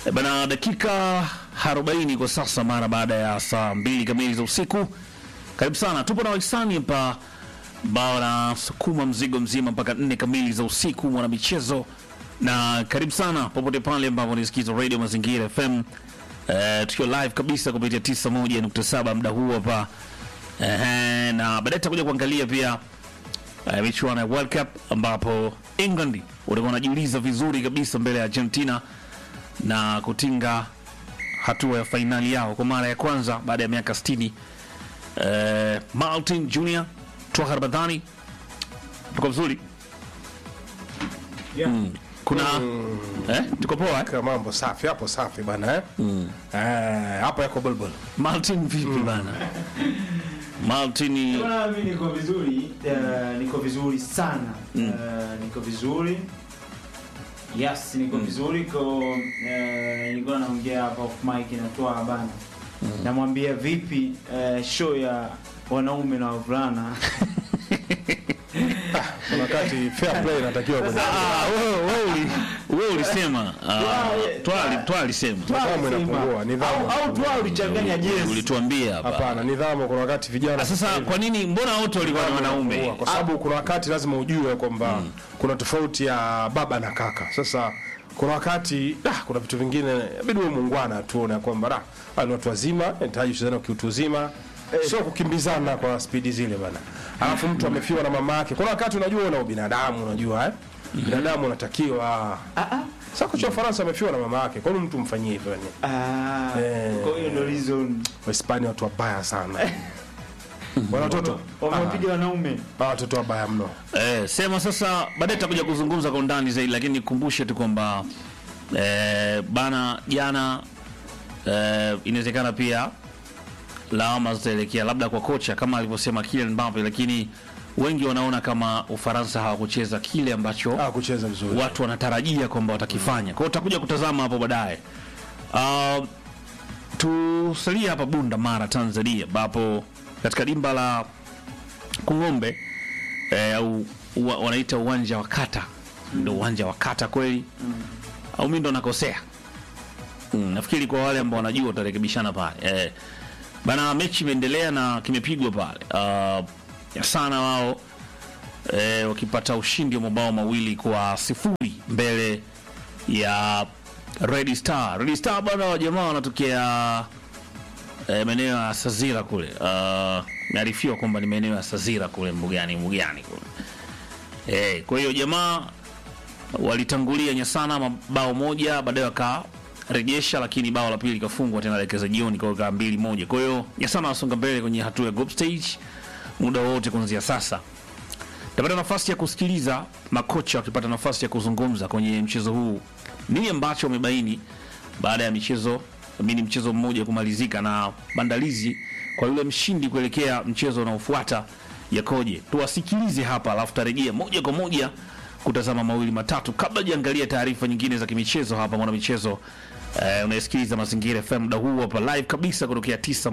E Bana, dakika 40 kwa sasa mara baada ya saa mbili kamili za usiku. Karibu sana, tupo na wahisani hapa bao na sukuma mzigo mzima mpaka nne kamili za usiku, mwana michezo, na karibu sana popote pale ambapo unisikiza Radio Mazingira FM eh, tukiwa live kabisa kupitia 91.7 muda huu hapa eh, na baadaye tutakuja kuangalia pia eh, michuano ya World Cup ambapo England walikuwa wanajiuliza vizuri kabisa mbele ya Argentina na kutinga hatua ya fainali yao kwa mara ya kwanza baada ya miaka 60. Eh, Martin Junior Twahar Badhani, tuko vizuri Yeah. kuna eh, tuko poa eh? Kwa mambo safi hapo, safi bana eh? Eh, hapo yako bulbul. Martin vipi bana? Martin Bwana, mimi niko vizuri eh, niko vizuri sana Eh, niko vizuri yes niko vizuri ko eh, nilikuwa naongea hapa off mic natoa bana namwambia vipi eh, show ya wanaume na wavulana Kuna wakati fair play inatakiwa kwenye Ah, wewe wewe uli- wewe ulisema ah, Twa Twa alisema nidhamu inapungua, nidhamu. au au tu ulichanganya jezi ulituambia hapa. Hapana, nidhamu. Kuna wakati vijana Ah, Sasa kwa nini mbona wote walikuwa ni wanaume? kwa sababu kuna wakati lazima ujue kwamba kuna tofauti ya baba na kaka. Sasa kuna wakati ah, kuna vitu vingine inabidi wewe muungwana tuone ya kwamba ah, hawa ni watu wazima, inahitaji kuchezana kiutu uzima, sio kukimbizana kwa spidi zile bana. Alafu mtu amefiwa na mama yake. Kuna wakati unajua una ubinadamu, unajua eh? Binadamu unatakiwa sasa kocha wa Faransa amefiwa na mama yake. Kwa nini mtu mfanyie hivyo yani? ah Eh. kwa hiyo ndo reason Wahispania watu wabaya sana. Wana watoto wamepiga wanaume ah, watoto wabaya mno. Eh, sema sasa, baadaye tutakuja kuzungumza kwa undani zaidi, lakini nikumbushe tu kwamba eh, bana jana eh, inawezekana pia lawama zitaelekea labda kwa kocha kama alivyosema Kylian Mbappe, lakini wengi wanaona kama Ufaransa hawakucheza kile ambacho Ah, kucheza vizuri. watu wanatarajia kwamba watakifanya. Kwa hiyo tutakuja kutazama hapo baadaye. Uh, tusalie hapa Bunda Mara, Tanzania, ambapo katika dimba la Kung'ombe eh, au uwa, wanaita uwanja wa kata, ndio uwanja wa kata kweli au mimi ndo nakosea? Mm, nafikiri kwa wale ambao wanajua utarekebishana pale eh, bana, mechi imeendelea na kimepigwa pale uh, ya sana wao eh, wakipata ushindi wa mabao mawili kwa sifuri mbele ya Red Star. Red Star bana, wa jamaa wanatokea eh, maeneo ya Sazira kule. Uh, naarifiwa kwamba ni maeneo ya Sazira kule Mbugani, Mbugani kule. Eh, kwa hiyo jamaa walitangulia Nyasana mabao moja, baadaye wakarejesha, lakini bao la pili likafungwa tena dakika za jioni kwa kaa mbili moja. Kwa hiyo Nyasana wasonga mbele kwenye hatua ya group stage muda wote kuanzia sasa. Tapata nafasi ya kusikiliza makocha wakipata nafasi ya kuzungumza kwenye mchezo huu, nini ambacho wamebaini baada ya michezo mini mchezo mmoja kumalizika na maandalizi kwa yule mshindi kuelekea mchezo unaofuata yakoje. Tuwasikilize hapa, alafu tarejea moja kwa moja kutazama mawili matatu kabla jiangalia taarifa nyingine za kimichezo hapa mwana michezo. Eh, unayesikiliza Mazingira FM muda huu hapa live kabisa kutokea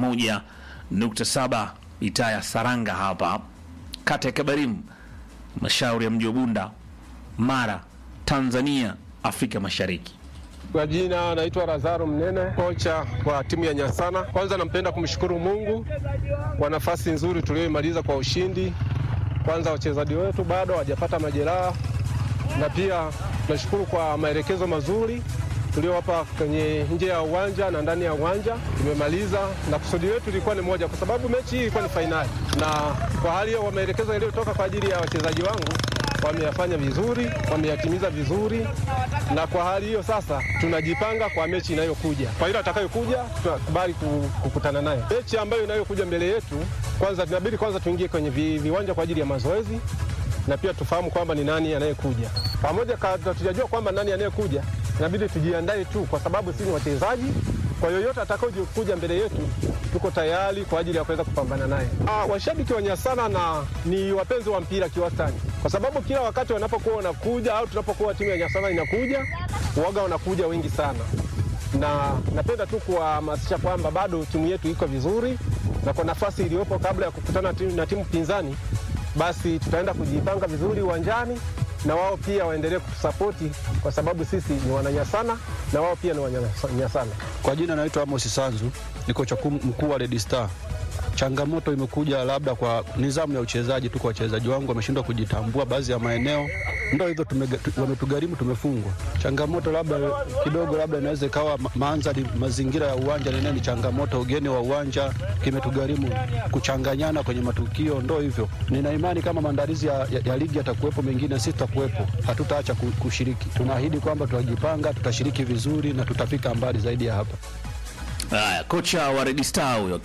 91.7 mitaa ya Saranga hapa kata ya Kabarimu mashauri ya mji wa Bunda, Mara, Tanzania, Afrika Mashariki. Kwa jina naitwa Lazaro Mnene, kocha wa timu ya Nyasana. Kwanza nampenda kumshukuru Mungu kwa nafasi nzuri tuliyoimaliza kwa ushindi. Kwanza wachezaji wetu bado hawajapata majeraha, na pia tunashukuru kwa maelekezo mazuri tuliowapa kwenye nje ya uwanja na ndani ya uwanja. Tumemaliza na kusudi letu lilikuwa ni moja, kwa sababu mechi hii ilikuwa ni fainali, na kwa hali hiyo, maelekezo yaliyotoka kwa ajili ya wachezaji wangu wameyafanya vizuri, wameyatimiza vizuri, na kwa hali hiyo sasa tunajipanga kwa mechi inayokuja. Kwa ile atakayokuja tunakubali ku- kukutana naye. Mechi ambayo inayokuja mbele yetu, kwanza tunabidi kwanza tuingie kwenye vi- viwanja kwa ajili ya mazoezi na pia tufahamu kwamba ni nani anayekuja. Pamoja kabla tujajua kwamba nani anayekuja, inabidi tujiandae tu, kwa sababu sisi ni wachezaji. Kwa yoyote atakayokuja mbele yetu, tuko tayari kwa ajili ya kuweza kupambana naye. Ah, washabiki wa Nyasana na ni wapenzi wa mpira kiwastani, kwa sababu kila wakati wanapokuwa wanakuja au tunapokuwa timu ya Nyasana inakuja, waga wanakuja wengi sana na napenda tu kuwahamasisha kwamba bado timu yetu iko vizuri, na kwa nafasi iliyopo kabla ya kukutana timu- na timu pinzani, basi tutaenda kujipanga vizuri uwanjani na wao pia waendelee kutusapoti kwa sababu sisi ni wananyasana na wao pia ni wananyasana. Kwa jina naitwa Amos Sanzu, ni kocha kum- mkuu wa Red Star. Changamoto imekuja labda kwa nidhamu ya uchezaji tu, kwa wachezaji wangu wameshindwa kujitambua baadhi ya maeneo, ndo hivyo tumega- tu- wametugharimu, tumefungwa. Changamoto labda kidogo, labda inaweza ikawa ma- mandhari, mazingira ya uwanja nenee ni changamoto, ugeni wa uwanja kimetugharimu, kuchanganyana kwenye matukio, ndo hivyo. Nina imani kama maandalizi ya, ya, ya ligi yatakuwepo, mengine sisi tutakuwepo, hatutaacha ku- kushiriki. Tunaahidi kwamba tutajipanga, tutashiriki vizuri na tutafika mbali zaidi ya hapa. Haya, kocha wa Red Star huyo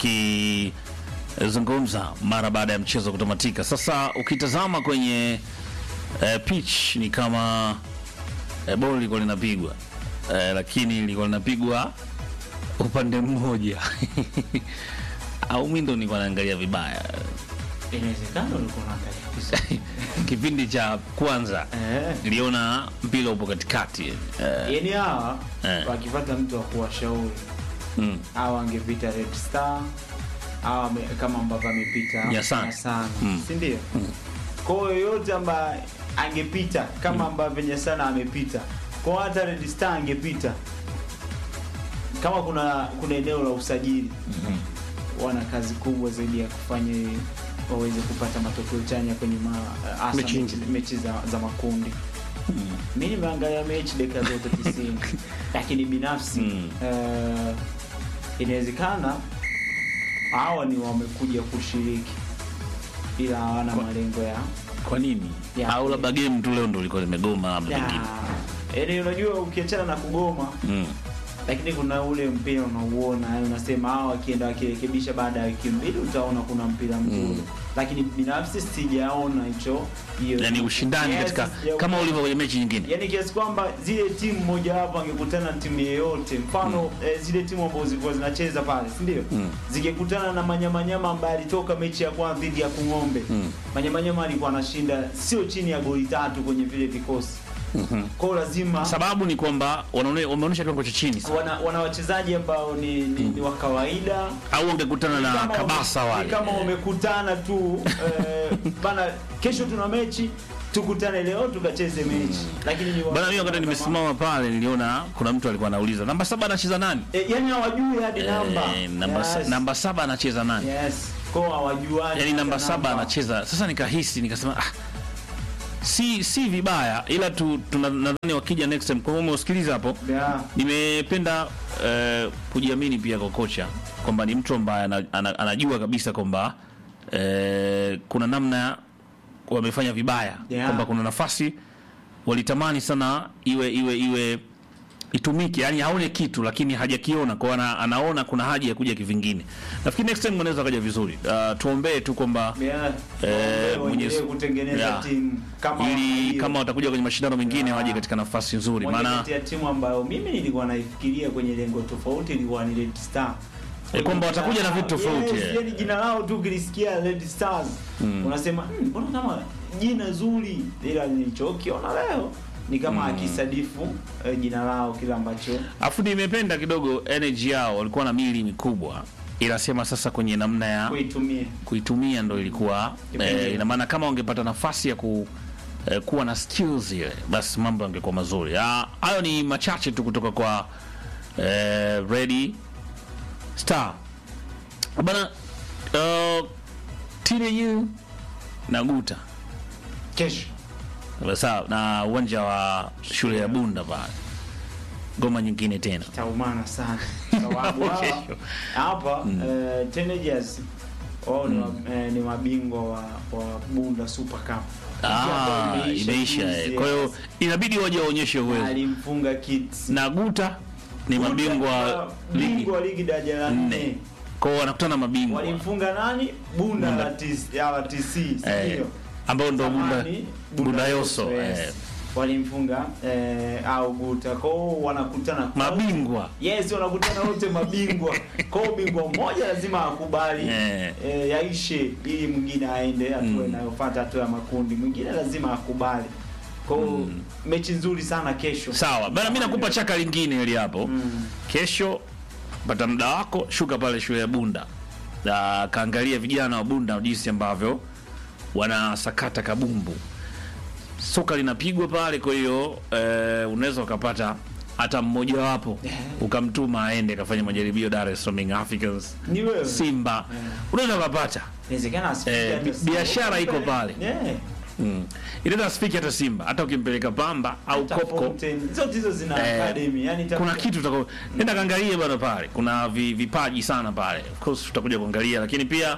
akizungumza mara baada ya mchezo kutamatika. Sasa ukitazama kwenye eh, pitch ni kama eh, boli lilikuwa linapigwa eh, lakini lilikuwa linapigwa upande mmoja au mimi ndo nilikuwa naangalia vibaya Inawezekana ulikuwa unaangalia vizuri. kipindi cha kwanza Eh. niliona mpira upo katikati eh, Yaani hawa Eh. wakipata mtu wa kuwashauri mm. hawa angepita Red Star hawa ame- kama ambavyo amepita Nyasana. Nyasana, Mm. si ndio? Kwa hiyo yoyote ambaye angepita kama ambavyo Nyasana amepita, kwa hiyo hata Red Star angepita kama kuna kuna eneo la usajili wana kazi kubwa zaidi ya kufanya ili waweze kupata matokeo chanya kwenye ma, hasa Mechi mechi, mechi za, za makundi mi nimeangalia mechi dakika zote tisini lakini binafsi Mm. eh, inawezekana hawa ni wamekuja kushiriki ila hawana malengo ya kwa nini Ya. au labda game tu leo ndo lilikuwa limegoma labda ya- pengine yaani unajua ukiachana na kugoma mm. lakini kuna ule mpira unauona yaani unasema hawa wakienda wakirekebisha baada ya wiki mbili utaona kuna mpira mzuri Mm. lakini binafsi sijaona hicho hiyo yani ushindani Yes, katika sijaona. kama ulivyo kwenye mechi nyingine yani kiasi kwamba zile timu moja wapo angekutana na timu yeyote mfano eh, zile timu ambazo zilikuwa zinacheza pale si ndio Mm. zingekutana na manyamanyama ambaye alitoka mechi ya kwanza dhidi ya kung'ombe Mm. manyamanyama alikuwa anashinda sio chini ya goli tatu kwenye vile vikosi Mhm. kwao lazima sababu ni kwamba wanaone- wameonyesha kiwango cha chini sana. wana, wana wachezaji ambao ni, ni, ni wa kawaida au wangekutana na Kama kabasa wame- wale ni kama wamekutana tu eh, bana kesho tuna mechi tukutane leo tukacheze mechi lakini ni wa- bana mimi wakati nimesimama pale niliona kuna mtu alikuwa anauliza namba saba anacheza nani Eh, yani hawajui hadi namba Eh, namba, sa- Yes. namba saba anacheza nani yes kwa hawajuani yani namba hata saba anacheza sasa nikahisi nikasema ah, si si vibaya ila tu tuna- nadhani wakija next time kwa hiyo umeusikiliza hapo yeah. nimependa eh, kujiamini pia kwa kocha kwamba ni mtu ambaye ana, ana, anajua kabisa kwamba eh, kuna namna wamefanya vibaya Yeah. kwamba kuna nafasi walitamani sana iwe iwe iwe itumike yani haone kitu lakini hajakiona kwa ana, anaona kuna haja ya kuja kivingine nafikiri next time wanaweza kaja vizuri uh, tuombee tu kwamba Yeah. Eh, Waendelee Mwenyezi- kutengeneza Yeah. timu kama ili hiyo. kama watakuja kwenye mashindano mengine Yeah. waje katika nafasi nzuri Moja maana kati ya timu ambayo mimi nilikuwa naifikiria kwenye lengo tofauti ilikuwa ni Red Star. Eh, kwamba watakuja na vitu tofauti, Yes, eh. yani jina lao tu ukilisikia Red Stars unasema "Hmm, mbona kama jina zuri, ila nilichokiona leo ni kama akisadifu eh, jina lao kile ambacho Afu nimependa kidogo energy yao, walikuwa na mili mikubwa, ila sema sasa kwenye namna ya kuitumia. kuitumia ndo ilikuwa eh, ina maana kama wangepata nafasi ya ku eh, kuwa na skills ile, basi mambo yangekuwa mazuri. Ah, Hayo ni machache tu kutoka kwa eh, Ready Star bana. Uh, TNU na Guta Kesho sawa, na uwanja wa shule ya Bunda pale, goma nyingine tena taumana sana sababu hawa- Kesho. hapa eh, teenagers wao ni, wa- eh, ni mabingwa wa, wa Bunda Super Cup. Ah, Ambayo imeisha juzi, eh. Kwa hiyo yes. inabidi waje waonyeshe uwezo. alimfunga Kids Na Guta ni mabingwa ligi bingwa wa ligi daraja la nne. nne Kwa hiyo wanakutana mabingwa walimfunga nani Bunda Bunda. la TC ya la TC eh, sio ambao ndo Bunda Zamani, Bunda Yoso yes. eh, walimfunga eh, au Guta kwao wanakutana mabingwa yes wanakutana wote mabingwa kwao bingwa mmoja lazima akubali Eh. eh, yaishe ili mwingine aende hatua Mm. inayofuata hatua ya makundi mwingine lazima akubali kwao mechi nzuri sana kesho sawa bana, mimi nakupa chaka lingine ili hapo Mm. kesho, pata muda wako, shuka pale shule ya Bunda na kaangalia vijana wa Bunda jinsi ambavyo wanasakata kabumbu. soka linapigwa pale, kwa hiyo eh, unaweza ukapata hata mmojawapo ukamtuma aende akafanya majaribio Dar es Salaam Young Africans, Ni wewe. Simba, unaweza ukapata Inawezekana asifike Eh, hata bi- Simba. biashara iko pale. Yeah. mm. inaweza asifiki hata Simba, hata ukimpeleka Pamba au Hata Kopko Fountain, zote hizo zina Eh, academy. Yani ita- kuna kitu tutako nenda kaangalie bwana pale, kuna vi, vipaji sana pale, of course tutakuja kuangalia, lakini pia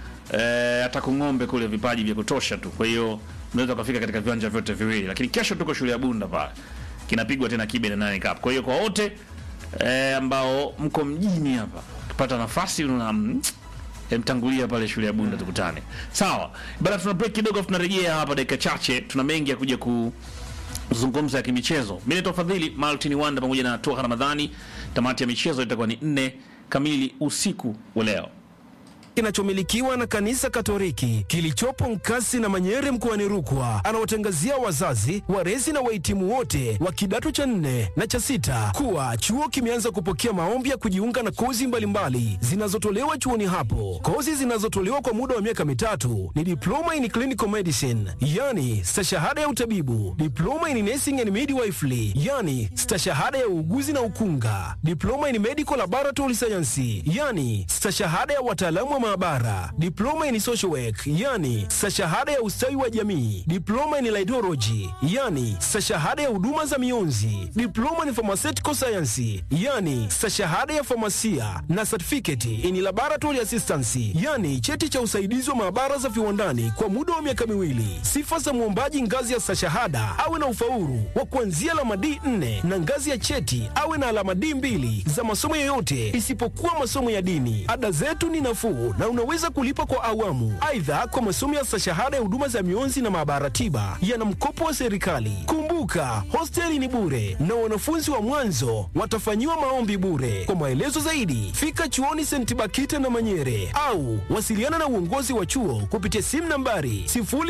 eh, hata kung'ombe kule vipaji vya kutosha tu, kwa hiyo unaweza ukafika katika viwanja vyote viwili, lakini kesho tuko shule ya Bunda pale kinapigwa tena kibe na nane cup. Kwa hiyo kwa wote eh, ambao mko mjini hapa kupata nafasi una mm, eh, mtangulia pale shule ya Bunda tukutane. Sawa bana, tuna break kidogo, afu tunarejea hapa dakika chache, tuna mengi ya kuja ku zungumzo ya kimichezo. Mimi naitwa Fadhili Martin Wanda pamoja na Toha Ramadhani. Tamati ya michezo itakuwa ni nne kamili usiku wa leo. kinachomilikiwa na kanisa Katoliki kilichopo Nkasi na Manyere mkoani Rukwa anawatangazia wazazi, walezi na wahitimu wote wa kidato cha nne na cha sita kuwa chuo kimeanza kupokea maombi ya kujiunga na kozi mbalimbali zinazotolewa chuoni hapo. Kozi zinazotolewa kwa muda wa miaka mitatu ni diploma in clinical medicine, yani stashahada ya utabibu, diploma in nursing and midwifery, yani stashahada ya uuguzi na ukunga, diploma in medical laboratory science, yani stashahada ya wataalamu wa maabara, diploma in social work, yani stashahada ya ustawi wa jamii, diploma in laidology, yani stashahada ya huduma za mionzi, diploma in pharmaceutical science, yani stashahada ya famasia na certificate in laboratory assistance, yani cheti cha usaidizi wa maabara za viwandani kwa muda wa miaka miwili. Sifa za mwombaji ngazi ya stashahada awe na ufaulu wa kuanzia alama D4 na ngazi ya cheti awe na alama D2 za masomo yoyote isipokuwa masomo ya dini. Ada zetu ni nafuu na unaweza kulipa kwa awamu. Aidha, kwa masomo ya stashahada ya huduma za mionzi na maabara tiba yana mkopo wa serikali. Kumbuka, hosteli ni bure na wanafunzi wa mwanzo watafanyiwa maombi bure. Kwa maelezo zaidi, fika chuoni St. Bakita na Manyere au wasiliana na uongozi wa chuo kupitia simu nambari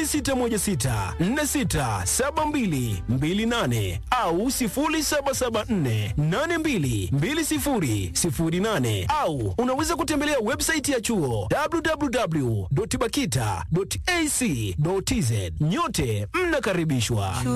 0616467228 au 0774822008 au unaweza kutembelea website ya chuo www.bakita.ac.tz. Nyote mnakaribishwa.